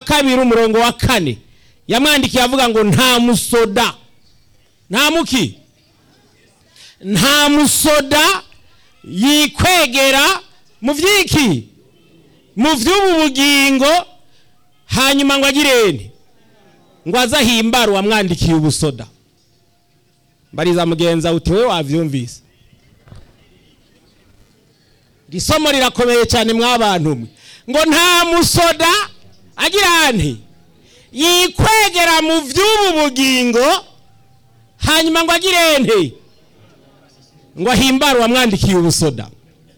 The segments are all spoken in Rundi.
kabiri umurongo wa kane yamwandikiye avuga ngo nta musoda nta muki nta musoda yikwegera mu byiki mu by'ubu bugingo hanyuma ngo agirene ngo aze ahimbare uwamwandikiye ubusoda mbariza mugenza uti we wabyumvise iri somo rirakomeye cyane mw'abantu mwe ngo nta musoda agira nti yikwegera mu by'ubu bugingo hanyuma ngo agire nte ngo ahimbare uwamwandikiye ubusoda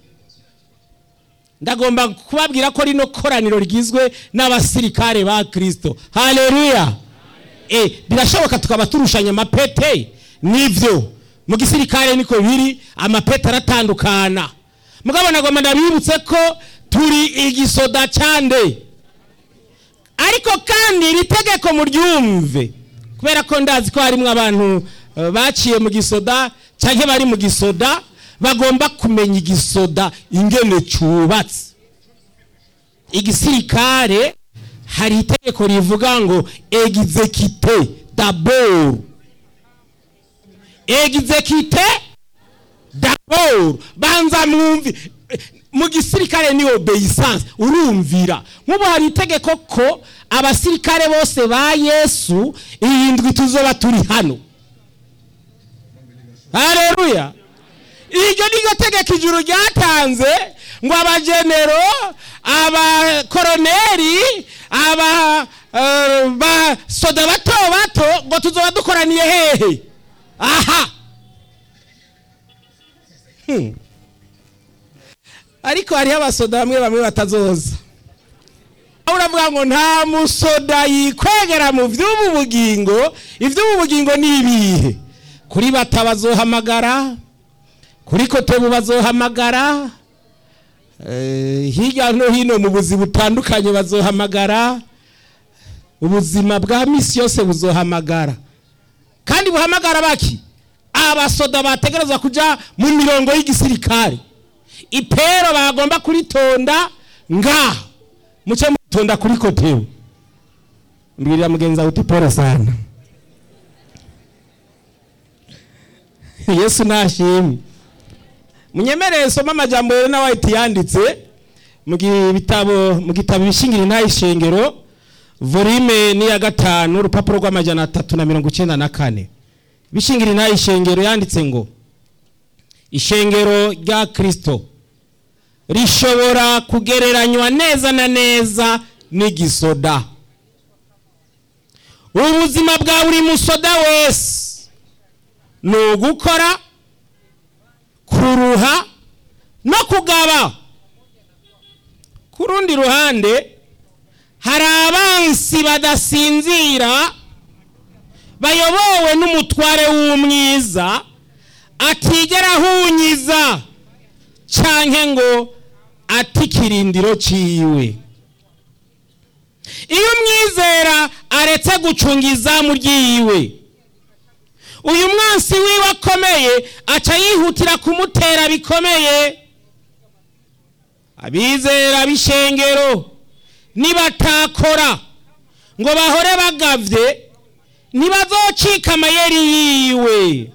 ndagomba kubabwira ko rino koraniro rigizwe n'abasirikare ba kirisito hareruya birashoboka tukaba turushanya amapete nibyo mu gisirikare niko biri amapete aratandukana mugabo nagomba ndabibutse ko turi igisoda cyande ariko kandi iri tegeko muryumve kubera ko ndazi ko harimo abantu baciye mu gisoda cyangwa bari mu gisoda bagomba kumenya igisoda ingene cyubatse igisirikare hari itegeko rivuga ngo egizekite daboro egizekite daboro banza mwumvi mu gisirikare ni obeyisanse urumvira nk'ubu hari itegeko ko abasirikare bose ba yesu irindwi tuzoba turi hano hareruya iryo ni ryo tegeko ijuru ryatanze ngo abagenero abakoroneri abasoda bato bato ngo tuzoba dukoraniye hehe aha ariko hariho abasoda bamwe bamwe batazoza uravuga ngo nta musoda yikwegera mu by'ubu bugingo iby'ubu bugingo ni ibihe kuri bata bazohamagara kuri kotebu bazohamagara hirya no hino mu buzima butandukanye bazohamagara ubuzima bwa misi yose buzohamagara kandi buhamagara baki abasoda bategerezwa kujya mu mirongo y'igisirikare ipero bagomba kuritonda ngaha muce mutonda kuri kotebu mbwirira mugenzi wawe uti poro sana yesu nashimwe munyemereye soma amajambo rero na white yanditse mu gitabo mu gitabo ibishingiro ntayishengero volume ni ya gatanu urupapuro rw'amajana atatu na mirongo icyenda na kane ibishingiro ntayishengero yanditse ngo ishengero rya kirisito rishobora kugereranywa neza na neza n'igisoda ubuzima bwa buri musoda wese ni ugukora kuruha no kugaba ku rundi ruhande hari abansi badasinzira bayobowe n'umutware w'umwiza atigera ahunyiza cyangwa ngo ati ikirindiro cyiwe iyo umwizera aretse gucunga izamu ryiwe uyu mwansi wiwe akomeye aca yihutira kumutera bikomeye abizera b'ishengero nibatakora ngo bahore bagavye ntibazocika amayeri yiwe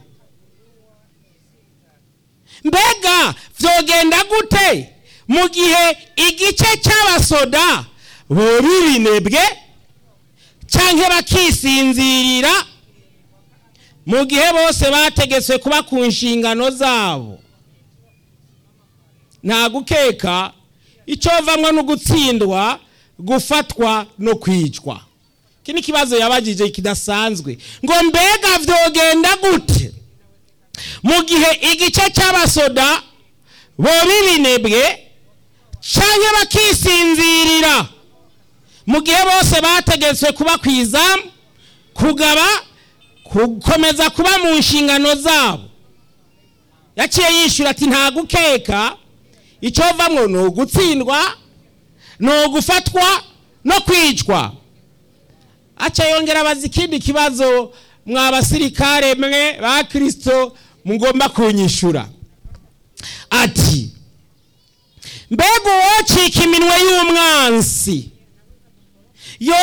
mbega vyogenda gute mu gihe igice cy'abasoda boba ibinebwe canke bakisinzirira mu gihe bose bategetswe kuba ku nshingano zabo nta gukeka icyo vamwo no gutsindwa gufatwa no kwicwa iki ni ikibazo yabagije kidasanzwe ngo mbega vyogenda gute mu gihe igice cy'abasoda boba ibinebwe canke bakisinzirira mu gihe bose bategetswe kuba ku izamu kugaba gukomeza kuba mu nshingano zabo yaciye yishyura ati nta gukeka icyo vamwo ni ugutsindwa ni ugufatwa no kwicwa aca yongera abaza ikindi kibazo mwa basirikare mwe ba kirisito mugomba kunyishura ati mbega uwocika iminwe y'umwansi